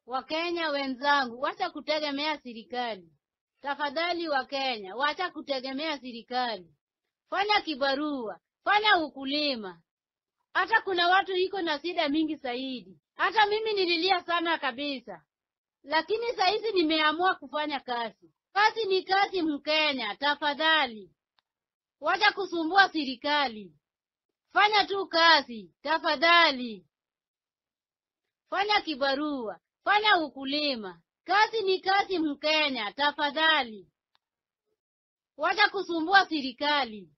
Wakenya wenzangu, wacha kutegemea serikali. Tafadhali Wakenya, wacha kutegemea serikali. Fanya kibarua, fanya ukulima. Hata kuna watu iko na shida mingi zaidi. Hata mimi nililia sana kabisa, lakini saizi nimeamua kufanya kazi. Kazi ni kazi, Mkenya. Tafadhali wacha kusumbua serikali, fanya tu kazi tafadhali. Fanya kibarua, fanya ukulima. Kazi ni kazi, Mkenya. Tafadhali wacha kusumbua serikali.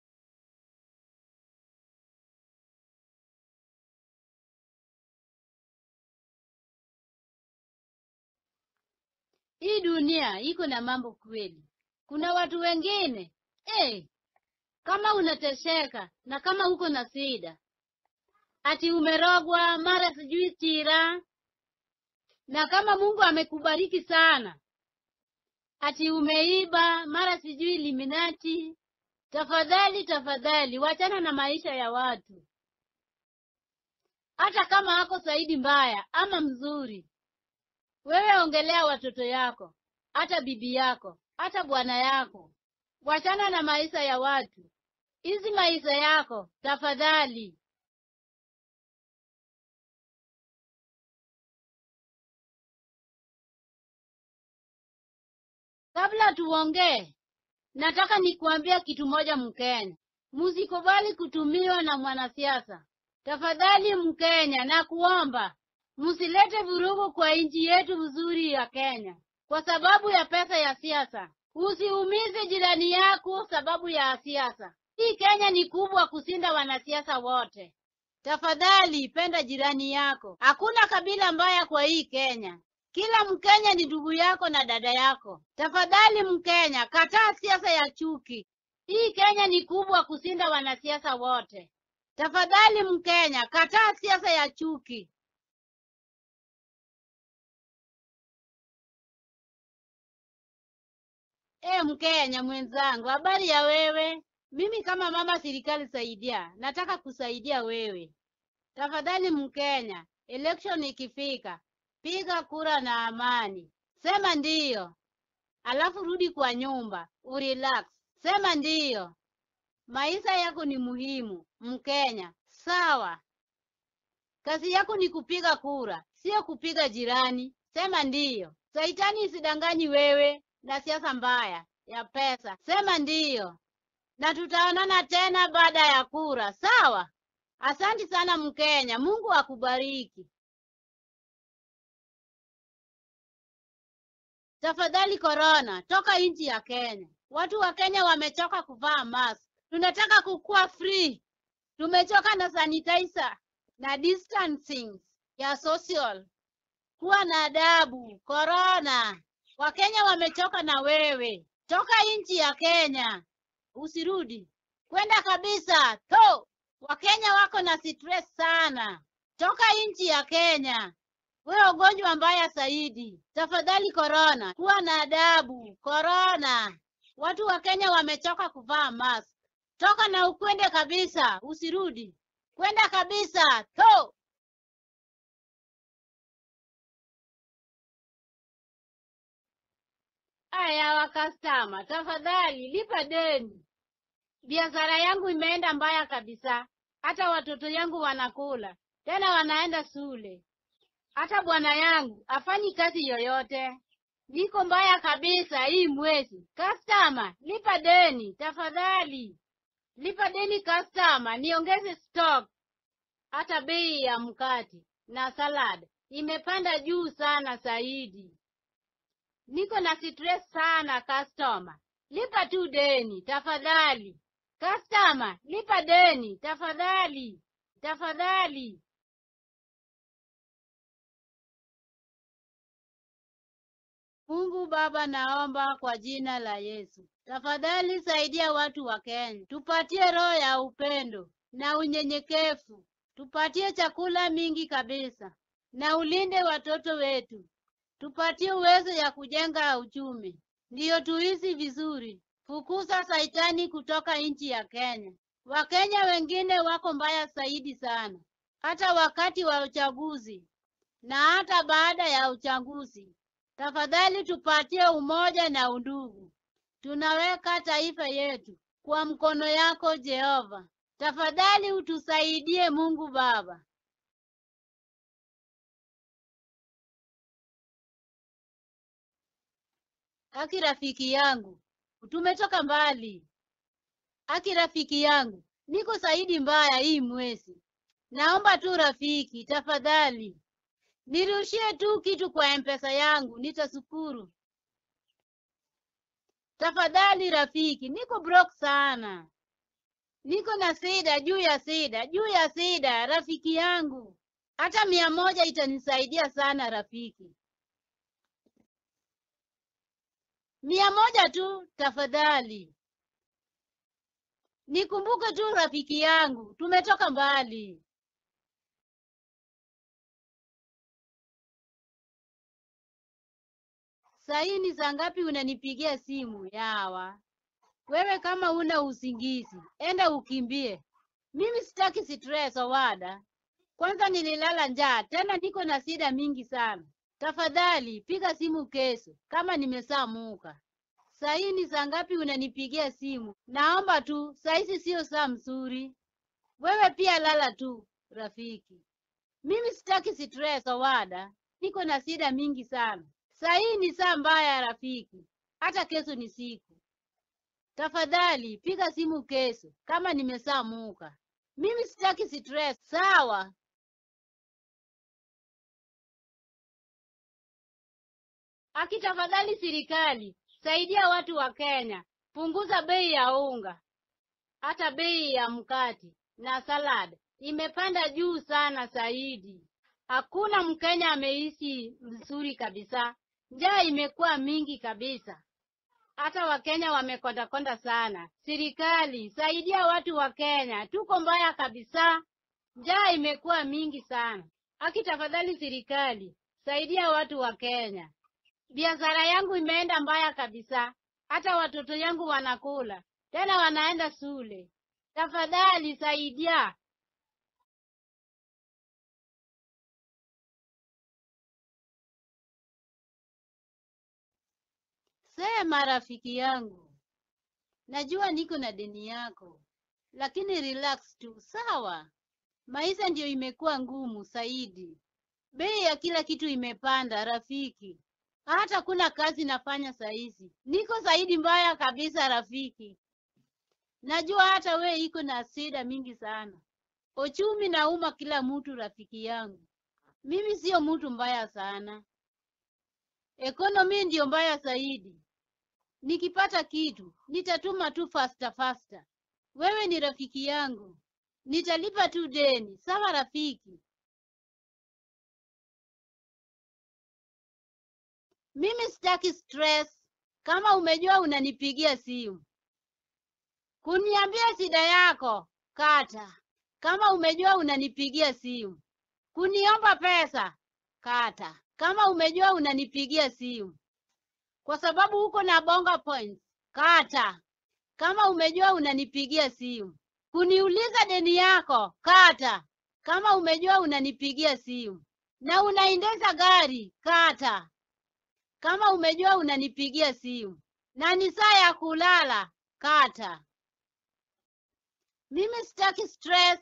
Hii dunia iko na mambo kweli. Kuna watu wengine eh, kama unatesheka na kama uko na shida, ati umerogwa mara sijui tira, na kama Mungu amekubariki sana, ati umeiba mara sijui liminati. Tafadhali, tafadhali, wachana na maisha ya watu, hata kama ako zaidi mbaya ama mzuri wewe ongelea watoto yako, hata bibi yako, hata bwana yako. Wachana na maisha ya watu, hizi maisha yako tafadhali. Kabla tuongee, nataka nikuambia kitu moja, Mkenya, musikubali kutumiwa na mwanasiasa. Tafadhali Mkenya, na kuomba Msilete vurugu kwa nchi yetu nzuri ya Kenya kwa sababu ya pesa ya siasa. Usiumize jirani yako sababu ya siasa. Hii Kenya ni kubwa kushinda wanasiasa wote. Tafadhali penda jirani yako. Hakuna kabila mbaya kwa hii Kenya. Kila Mkenya ni ndugu yako na dada yako. Tafadhali Mkenya, kataa siasa ya chuki. Hii Kenya ni kubwa kushinda wanasiasa wote. Tafadhali Mkenya, kataa siasa ya chuki. E, Mkenya mwenzangu, habari ya wewe? Mimi kama mama serikali saidia, nataka kusaidia wewe. Tafadhali Mkenya, election ikifika, piga kura na amani, sema ndiyo, alafu rudi kwa nyumba urelax, sema ndiyo. Maisha yako ni muhimu Mkenya, sawa? Kazi yako ni kupiga kura, sio kupiga jirani. Sema ndiyo. Saitani isidanganyi wewe na siasa mbaya ya pesa. Sema ndiyo, na tutaonana tena baada ya kura, sawa? Asanti sana Mkenya, Mungu akubariki. Tafadhali korona, toka nchi ya Kenya. Watu wa Kenya wamechoka kuvaa mask. Tunataka kukua free. Tumechoka na sanitizer na distancing ya social. Kuwa na adabu. Korona, Wakenya wamechoka na wewe. Toka nchi ya Kenya, usirudi kwenda kabisa. To, Wakenya wako na stress sana. Toka nchi ya Kenya, wewe ugonjwa mbaya zaidi. Tafadhali korona, kuwa na adabu. Korona, watu wa Kenya wamechoka kuvaa mask. Toka na ukwende kabisa, usirudi kwenda kabisa. To, Aya, wakastama, tafadhali lipa deni. Biashara yangu imeenda mbaya kabisa, hata watoto yangu wanakula tena wanaenda shule, hata bwana yangu afanyi kazi yoyote. Niko mbaya kabisa hii mwezi. Kastama, lipa deni tafadhali, lipa deni kastama, niongeze stock. Hata bei ya mkate na salad imepanda juu sana zaidi. Niko na stress sana customer. Lipa tu deni tafadhali. Customer, lipa deni tafadhali. Tafadhali. Mungu Baba, naomba kwa jina la Yesu, tafadhali saidia watu wa Kenya, tupatie roho ya upendo na unyenyekevu, tupatie chakula mingi kabisa, na ulinde watoto wetu tupatie uwezo ya kujenga uchumi, ndiyo tuishi vizuri. Fukuza saitani kutoka nchi ya Kenya. Wakenya wengine wako mbaya zaidi sana, hata wakati wa uchaguzi na hata baada ya uchaguzi. Tafadhali tupatie umoja na undugu. Tunaweka taifa yetu kwa mkono yako Jehova. Tafadhali utusaidie Mungu Baba. Aki rafiki yangu, tumetoka mbali. Aki rafiki yangu, niko zaidi mbaya hii mwezi. Naomba tu rafiki, tafadhali nirushie tu kitu kwa mpesa yangu, nitashukuru. Tafadhali rafiki, niko broke sana, niko na shida juu ya shida juu ya shida. Rafiki yangu, hata mia moja itanisaidia sana rafiki, mia moja tu tafadhali. Nikumbuke tu rafiki yangu, tumetoka mbali. Sahii ni saa ngapi unanipigia simu yawa? Wewe kama una usingizi, enda ukimbie. Mimi sitaki stress Owada. Kwanza nililala njaa, tena niko na shida mingi sana. Tafadhali piga simu kesho kama nimesamuka. Sahii ni saa ngapi unanipigia simu? Naomba tu, saizi sio saa mzuri. Wewe pia lala tu rafiki. Mimi sitaki stress Owada, niko na shida mingi sana. Sahii ni saa mbaya rafiki, hata kesho ni siku. Tafadhali piga simu kesho kama nimesamuka. Mimi sitaki stress, sawa? Aki tafadhali serikali, saidia watu wa Kenya, punguza bei ya unga, hata bei ya mkate na salad imepanda juu sana zaidi. Hakuna Mkenya ameishi vizuri kabisa, njaa imekuwa mingi kabisa, hata Wakenya wamekondakonda sana. Serikali saidia watu wa Kenya, tuko mbaya kabisa, njaa imekuwa mingi sana. Aki tafadhali serikali, saidia watu wa Kenya. Biashara yangu imeenda mbaya kabisa, hata watoto yangu wanakula tena wanaenda shule. Tafadhali saidia. Sema rafiki yangu, najua niko na deni yako, lakini relax tu, sawa? Maisha ndiyo imekuwa ngumu zaidi, bei ya kila kitu imepanda rafiki, hata kuna kazi nafanya saizi, niko zaidi mbaya kabisa rafiki. Najua hata we iko na shida mingi sana, uchumi nauma kila mtu rafiki yangu. Mimi sio mtu mbaya sana, ekonomi ndiyo mbaya zaidi. Nikipata kitu nitatuma tu fasta fasta. Wewe ni rafiki yangu, nitalipa tu deni, sawa rafiki? Mimi sitaki stress. Kama umejua unanipigia simu kuniambia shida yako, kata. Kama umejua unanipigia simu kuniomba pesa, kata. Kama umejua unanipigia simu kwa sababu uko na bonga points, kata. Kama umejua unanipigia simu kuniuliza deni yako, kata. Kama umejua unanipigia simu na unaendesha gari, kata. Kama umejua unanipigia simu na ni saa ya kulala, kata. Mimi sitaki stress.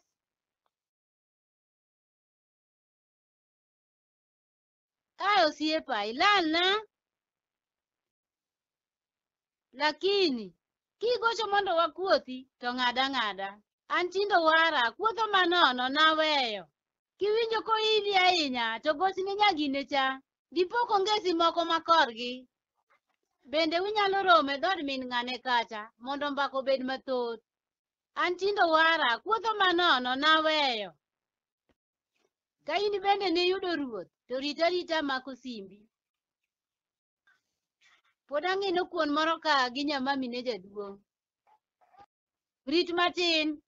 Ayo siepa ilana lakini kigocho mondo wakuothi to ng'ada ng'ada an tindo wara kuotho manono naweyo kiwinjo koili ahinya to gochne nyagine cha dipo kongesi moko makorgi bende unyalo romo e dhod min ng'ane kacha mondo mbaka obed mathoth an tindo wara kuotho manono naweyo ka in bende niyudo ruoth to rit arita mako simbi pod ang'ino kuon moro ka gi nyamami ne jaduong' rit matin